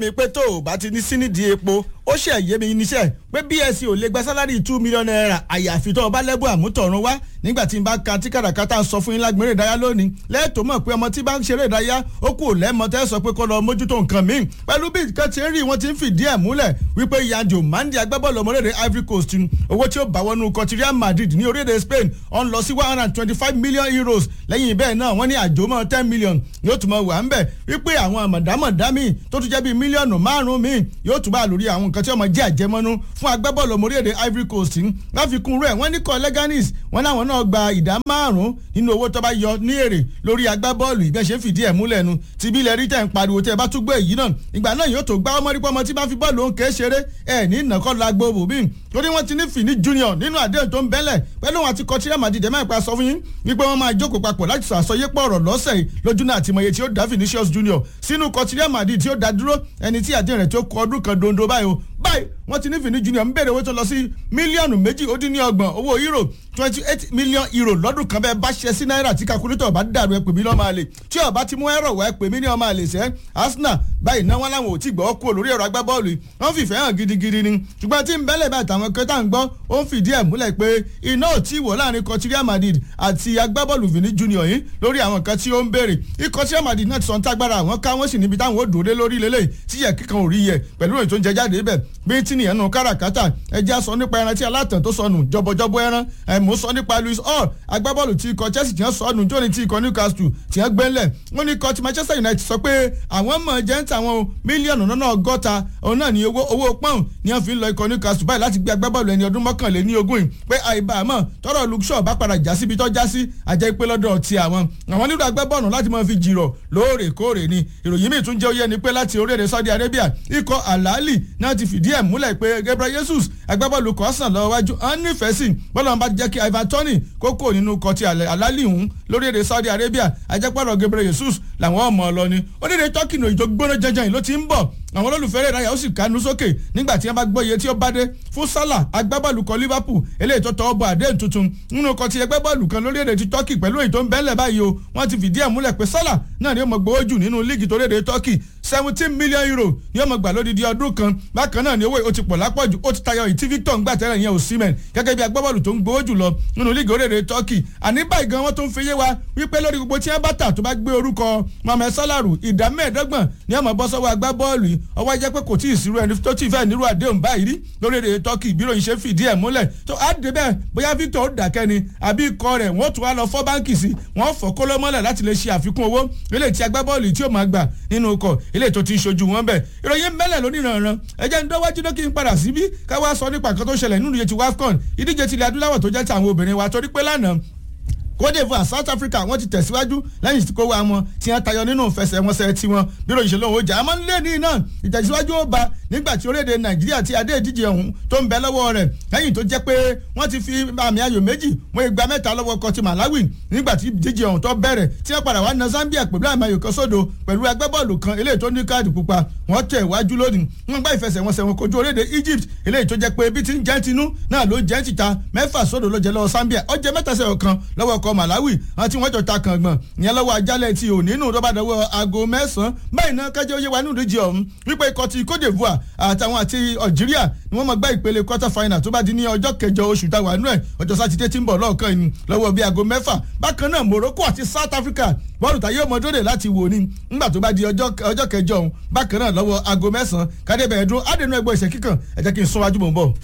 mi pé tó o bá ti ní sí nídìí epo ó ṣe yé mi níṣẹ́ pé bsc ò lè gba sálárì two million naira àyàfi tó o bá lẹ́bù àmútọ̀run wá nígbà tí n bá ka tí kàràkátà sọ fún yín lágbèrè ìdárayá lónìí lẹ́ẹ̀tọ́ mọ̀ pé ọmọ tí bá ń ṣeré ìdárayá ó kù lẹ́mọ tẹ́ sọ pé kó lọ mójútó nǹkan míì pẹ̀lú bí nǹkan ti ń rí wọn ti ń fìdí ẹ̀ múlẹ̀ wípé yanjo mandi agbábọ́ọ̀lù ọmọlẹ́dẹ̀ Ivory Coast owó tí ó bá wọnú kọtí Real Madrid ní orílẹ̀-èdè Spain ọ̀n lọ sí one hundred and twenty five million euros lẹ́yìn bẹ́ẹ̀ náà wọ́n ní àjòmọ́ ten million yóò tún mọ̀ wà ń bẹ̀ wípé àwọn àmọ̀dámọ̀dá míì tó tún jẹ́ bíi mílíọ̀nù márùn-ún míì yóò tún bá lórí àwọn nǹkan tí ọmọ jẹ́ àjẹmọ́nú fún agbábọ́ọ̀lù ọmọ orílẹ̀-èdè Ivory Coast láfikún rẹ̀ wọ́n ní kọ́ Leganis wọ́n láwọn náà gba ìdá márùn-ún nínú owó tó bá yọ ní èrè lórí agbábọ́ọ̀lù ìbẹ́ ṣe fìdí ẹ̀ múlẹ̀ nu ti bí ilẹ̀ rí tẹ̀ ń pariwo tẹ́ ẹ bá tún gbé èyí náà ìgbà náà yóò tó gbá ọmọ rí pọ́mọ tí bá fi bọ́ọ̀lù òun kéé ṣeré ẹ̀ ní ìnàkọ́ la gbogbo bí torí wọ́n ti ní fìní junior nínú àdéhùn tó ń bẹ́lẹ̀ pẹ̀lú wọn àti kọtíríà màdìdẹ́ máa pa sọ fún yín wípé wọ́n máa jókòó papọ̀ láti sọ àsọyépọ̀ ọ̀rọ̀ lọ́sẹ̀ yìí lójú náà àti mọ̀ye tí ó dá Vinicius junior sínú kọtíríà màdì tí ó dá dúró ẹni tí àdéhùn rẹ̀ tí ó kọ ọdún kan dondo báyìí o báyìí wọ́n ti ní Vini junior ń bèrè owó tó lọ sí mílíọ̀nù méjì ó dín ní ọgbọ̀n owó euro twenty eight million euro lọ́dún kan bẹ́ẹ̀ bá ṣe sí náírà tí kakulétọ̀ bá dàrú ẹ pè mí lọ́mọ àlè tí ọba ti mú ẹ̀rọ wá ẹ pè mí ní ọmọ àlè sẹ́ Arsenal báyìí náà wọ́n láwọn ò tí gbọ́ kúrò lórí ẹ̀rọ agbábọ́ọ̀lù yìí wọ́n fìfẹ́ hàn gidigidi ni ṣùgbọ́n tí ń bẹ́lẹ̀ bá àtàwọn kẹta ń gbọ́ ó ń fìdí ẹ̀ múlẹ̀ pé iná ò tí wọ̀ láàrin kọtíríà Madrid àti agbábọ́ọ̀lù Vini junior yìí lórí àwọn nǹkan tí ó ń béèrè ikọtíríà Madrid náà ti sọ ń tágbára àwọn ká wọ́n sì níbi táwọn ò dòde lórí lélẹ̀ tí yẹ kíkan ò rí yẹ pẹ̀lú èyí tó ń jẹ jáde bẹ̀ bí tí nìyẹn nù káràkátà ẹja sọ nípa ẹran tí alátàn tó sọnù jọbọjọbọ ẹran ẹmú sọ nípa Luis Hall agbábọ́ọ̀lù tí ikọ̀ Chelsea ti ń sọnù jóni tí ikọ̀ Newcastle ti ń gbẹ́lẹ̀ wọ́n ní ikọ̀ ti Manchester United sọ pé àwọn mọ̀ jẹ́ ń tàwọn mílíọ̀nù lọ́nà ọgọ́ta òun náà ní owó owó pọ́ùn ni wọ́n fi ń lọ ikọ̀ Newcastle báyìí láti gbé agbábọ́ọ̀lù ẹni ọdún mọ́kànléní ogún yìí pé àìbámọ̀ tọrọ Luke Shaw bá padà já síbi tó já sí àjẹ́ ìpè lọ́dọ̀ ti àwọn àwọn nílò agbábọ́ọ̀lù láti máa fi jìrọ̀ lóòrèkóòrè ni ìròyìn míì tún jẹ́ oyé ni pé láti orílẹ̀-èdè Saudi Arabia ikọ̀ Al-Ahly náà ti fìdí ẹ̀ múlẹ̀ pé Gabriel Jesus agbábọ́ọ̀lù kọ́sàn lọ́wọ́ wájú ọ̀n nífẹ̀ẹ́ sí bọ́lá bá jẹ́ kí Ivan Toney kókó nínú kọtí Al-Ahly hùn lórílẹ̀-èdè Saudi Arabia ajẹ́pọ̀lọ̀ Gabriel Jesus làwọn ọmọ ọ lọ ni onídìrí Turkey ní ìjọ gbóná jẹjẹrẹ ló ti ń bọ̀ àwọn olólùfẹ́ rẹ̀ ráyà ó sì kánú sókè nígbà tí wọ́n bá gbọ́ iye tí ó bá dé fún Salah agbábọ́ọ̀lù kan Liverpool eléyìí tó tọwọ́ bọ àdéhùn tuntun nínú kan ti ẹgbẹ́ bọ́ọ̀lù kan lórílẹ̀‐èdè ti Turkey pẹ̀lú èyí tó ń bẹ́lẹ̀ báyìí o wọ́n ti fìdí ẹ̀ múlẹ̀ pé Salah náà ni ó mọ̀ gbowó jù nínú líìgì torílẹ̀‐èdè Turkey seventeen million euro ni ó mọ̀ gbà lódìdí ọdún kan bákan náà ni owó ó ti pọ̀ lápọ̀jù ó ti tayọ ìtí Victor ń gbà tẹ́lẹ̀ yẹn Osimhen gẹ́gẹ́ bí agbábọ́ọ̀lù tó ń gbowó jù lọ nínú líìgì orílẹ̀‐èdè Turkey àní báyìí gan wọ́n tó ń fi yé wa wípé lórí gbogbo tí wọ́n bá tà tó bá gbé orúkọ Mohamed Salah ìdá mẹ́ẹ̀ẹ́dọ́gbọ̀n ni ọmọ bọ́ sọ́wọ́ agbábọ́ọ̀lù yìí ọwọ́ jẹ́ pé kò tí ì sírú ẹni tó tí ì fẹ́ nírú àdéhùn báyìí rí lórílẹ̀‐èdè Turkey bí ròyìn ṣe fìdí ẹ̀ múlẹ̀ tó á dé bẹ́ẹ̀ bóyá Victor ó dàkẹ́ ni àbí ikọ̀ rẹ̀ wọ́n tún wá lọ fọ́ báǹkì sí wọ́n fọ́ kóló mọ́lẹ̀ láti lè ṣe àfikún owó eléyìí tí agbábọ́ọ̀lù tí ó máa gbà nínú ọkọ̀ eléyìí tó ti ń ṣojú wọn bẹ̀ ìròyìn mẹ́lẹ̀ lóníranran ẹ̀jẹ̀ ń dọ́wájú lókè ń padà síbí káwá sọ nípa nǹkan tó ṣẹlẹ̀ nínú ìyẹn ti WAFCON ìdíje tilẹ̀ adúláwọ̀ tó jẹ́ ti àwọn obìnrin wa torí pé lánàá Côte d'Ivoire South Africa wọ́n ti tẹ̀síwájú lẹ́yìn tí kò wá wọn tí wọ́n tayọ nínú ìfẹsẹ̀wọnsẹ̀ tiwọn bí ròyìn ṣẹlẹ̀ òun jà á máa ń lé ní iná ìtẹ̀síwájú ó ba nígbà tí orílẹ̀-èdè Nàìjíríà ti adé ìdíje ọ̀hún tó ń bẹ lọ́wọ́ rẹ̀ lẹ́yìn tó jẹ́ pé wọ́n ti fi àmì ayò méjì wọ́n igba mẹ́ta lọ́wọ́ kan ti Malawi nígbà tí ìdíje ọ̀hún tó bẹ̀rẹ̀ tí wọ́n padà wá na Zambia pẹ̀lú àmì ayò kan sódò pẹ̀lú agbábọ́ọ̀lù kan eléyìí tó ní káàdì pupa wọ́n tẹ̀ wájú lónìí wọ́n gbá ìfẹsẹ̀wọnsẹ̀ wọn kojú orílẹ̀-èdè Egypt eléyìí tó jẹ́ pé bí ti ń jẹ́ tinú náà ló jẹ́ tìta mẹ́fà sódò ló jẹ́ lọ́wọ́ Zambia ó jẹ́ mẹ́ta sẹ́yọ̀ kan lọ́wọ́ ọkọ̀ Malawi tí wọ́n jọ ta kàngbọ̀n ìyẹn lọ́wọ́ ajálẹ̀ ti òní nù rọ́bà dọ́wọ́ aago mẹ́sàn-án báyìí náà kájọ́ yé wa nínú ìdíje ọ̀hún wípé ikọ̀ ti Côte d'Ivoire àtàwọn àti Algeria ni wọ́n máa gbá ìpele quarter final tó bá di ní ọjọ́ kẹjọ oṣù táwa nú ẹ̀ ọjọ́ sátidé tí ń bọ̀ lọ́ọ̀kan yìí lọ́wọ́ bíi aago mẹ́fà bákan náà Morocco àti South Africa bọ́ọ̀lù tá yóò mọ dóde láti wò ní ńgbà tó bá di ọjọ́ kẹjọ ọ̀hún bákan náà lọ́wọ́ aago mẹ́sàn-án kádébẹ̀ẹ́dún adẹnu ẹgbẹ́ ìṣẹ́ kíkàn ẹ jẹ́ kí n sún wájú mò ń bọ̀.